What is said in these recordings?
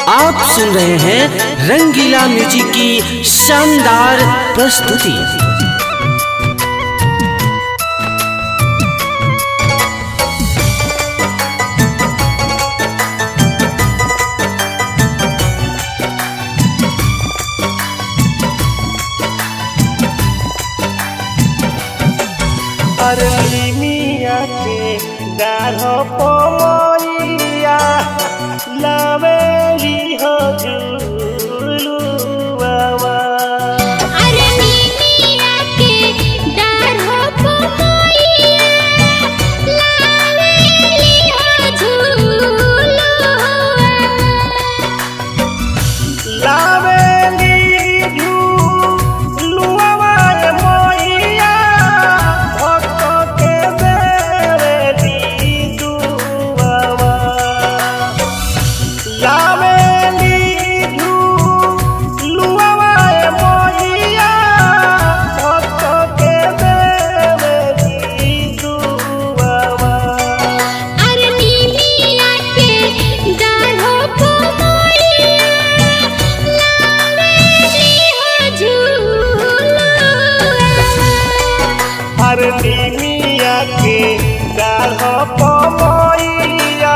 आप सुन रहे हैं रंगीला म्यूजिक की शानदार प्रस्तुति अरली मिया के गाढ़ो पमैया लावेली हो झूलू बाबा अरे नीमिया के डाढ़ो पमैया लावेली हो झूलुआ लावेली झूलू बाबा मैया भक्त के देवेली दुआवा लावेली झूलू बाबा मैया भक्त के देवेली दुआवा अरे नीमिया के डाढ़ो पमैया लावेली हो झूलुआ हरनी मिया के गाढ़ पमैया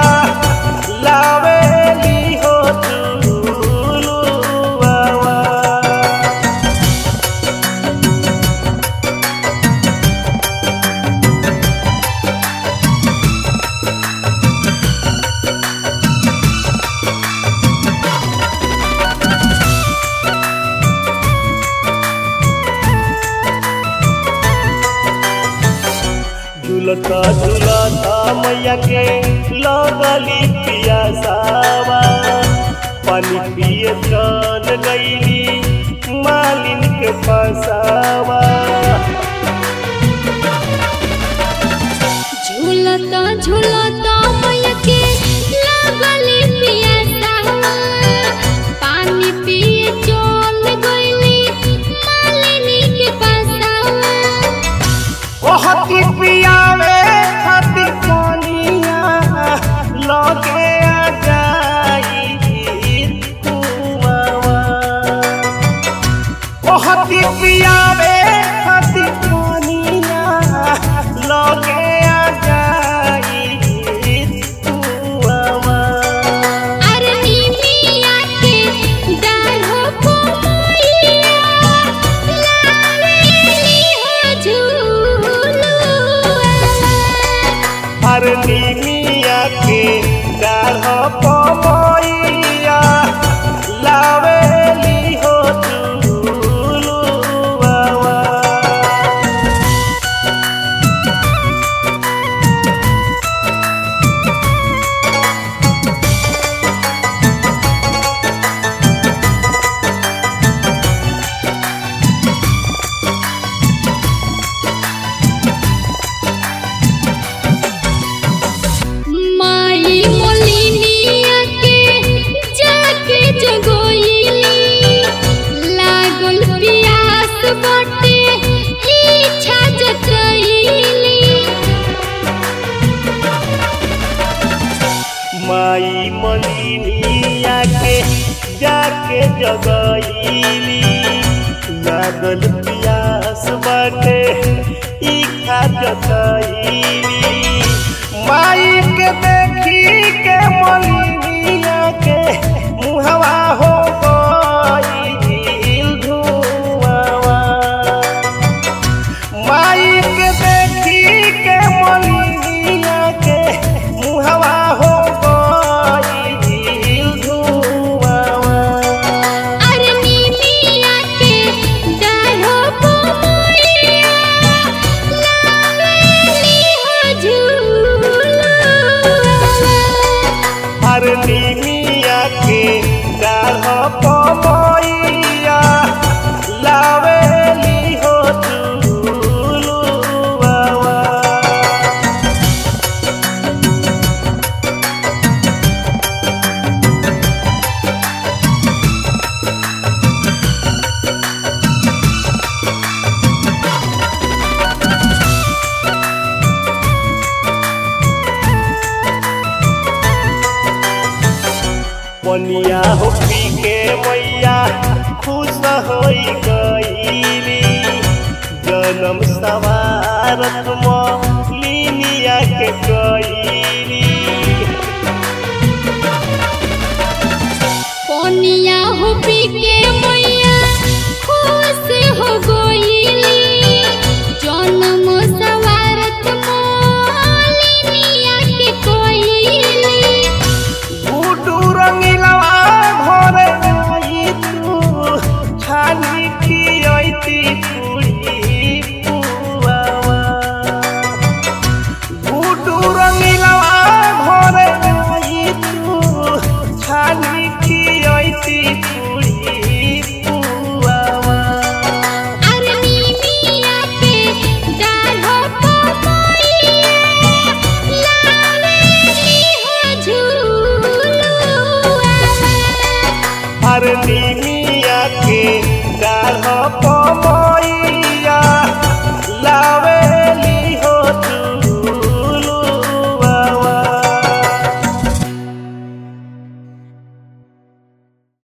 लावेली हो झूलू बाबा झूलता झूलता मैया के लगली पियासावा पानी पिए चल गईली मालिन के फसावा झूलता झूलता मैया के लागली पियासावा पानी पिए चल गइली मालिनी के पासावा ओहती पियावे खातिर पानिया लगे आ जाई कुआवा ओहती पियावे खातिर पानिया लगे आ जाई कुआवा अरे नीमिया के डाढ़ो पमैया लावेली हो झूलुआ हरनी मिया के गाढ़ पमैया लावेली हो झूलू बाबा माई मोलिनिया के जाके जगोइली लागल प्यास बाटे इच्छा जतइली माई मलिनिया के जाके जगईली लागल पियास बाटे इच्छा जतईली माई के देखी के मलिनिया के मुहवा हो गईल धुआवा माई के देखी के मलिनिया के मुहवा हो गईल धुआवा अरे नीमिया के डाढ़ो पमैया लावेली हो पनिया हो पी के मैया खुश होई गईली जन्म सवारत मलिनिया के गईली कोनिया हो पी के मैया खुश हो गईली जन्म सवारत मोलिनिया के कोईली गुडू रंगीलवा घरे आई तू छानी की आईती पूरी पुआवा गुडू रंगीलवा घरे आई तू छानी की आईती पूरी पुआवा अरनी मिया के डाढ़ो पपैया लावेली हो झूलुआ हर नीमिया के डाढ़ पम